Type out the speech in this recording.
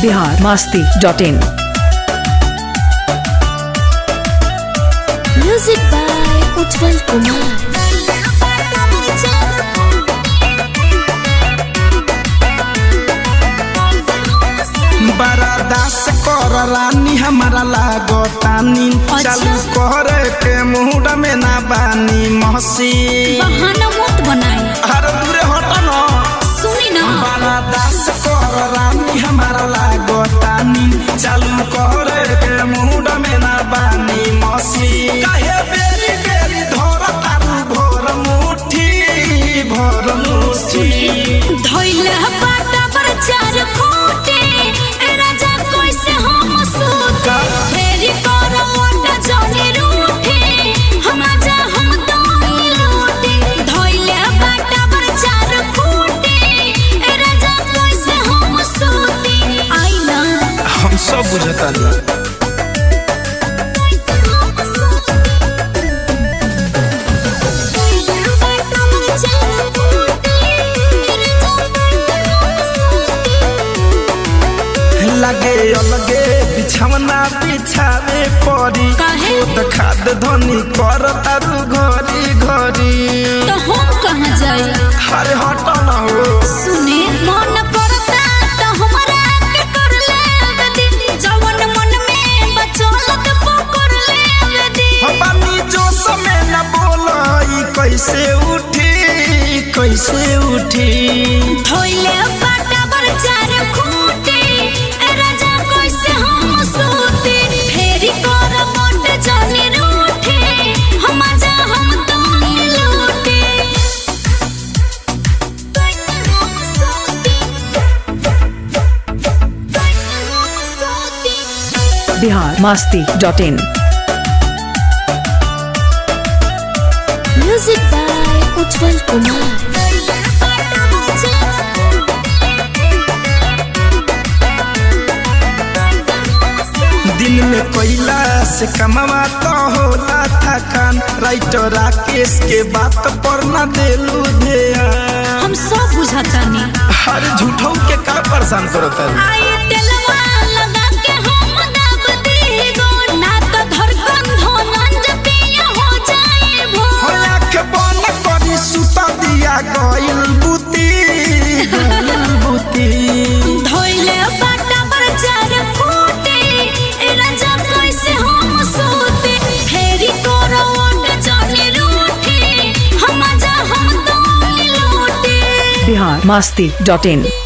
Bihar Masti dot in Music by Utpal Kumar. बरादास कर रानी हमारा लागतानी अच्छा। चालू करे के मुहूर्त में ना बानी महसी बहाना मत बनाई हर दूरे हट न सुनी ना बरादास कर रानी हमारा लागतानी चालू करे के मुहूर्त में ना बानी महसी काहे बेरी बेरी धर तारू भोर मुठी भोर मुठी धइले बाटा पर चार खोटे ए राजा कैसे हम सूत फेरी कर मोटा जने रूठे हम आजा हम दाई लूटे धइले बाटा पर चार खोटे ए राजा कैसे हम सूती आई ना हम सब बुझतानी लगे अलगे बिछवना बिछावे पड़ी काहे? खुद खाद धनी कर तारू घरी घरी तो हम कहाँ जाए हरे हट न हो सुने मन करता तो हमरा के कर ले दे जवन मन में बचलत पकड़ ले दे बानी जो समय न बोलाई कैसे उठी कैसे उठी धोइले बाटा बर चार खूटे ए राजा कैसे हम सूते फेरी कर मोट जाने रूठे हम आजा हम तो लूटे कैसे हम सूते कैसे हम सूते Bihar Masti dot in Music by Utpal Kumar. दिन में कोयला से कमावा तो होला थकान राइटर राकेश के बात पर न देलू ध्यान हम सब बुझातानी हर झूठों के का परेशान करता है आई तेलवा लगा के हम दाब दीगो ना तो धड़कन धोनंज पिया हो जाए भो होया के बन करी सुता दिया गइल बुती गइल बुती धोइले बाटा पर चार फूटे ए राजा कैसे हम सोते फेरी करो ओट जाने रूठे हम आजा हम तो लूटे बिहार मास्ती डॉट इन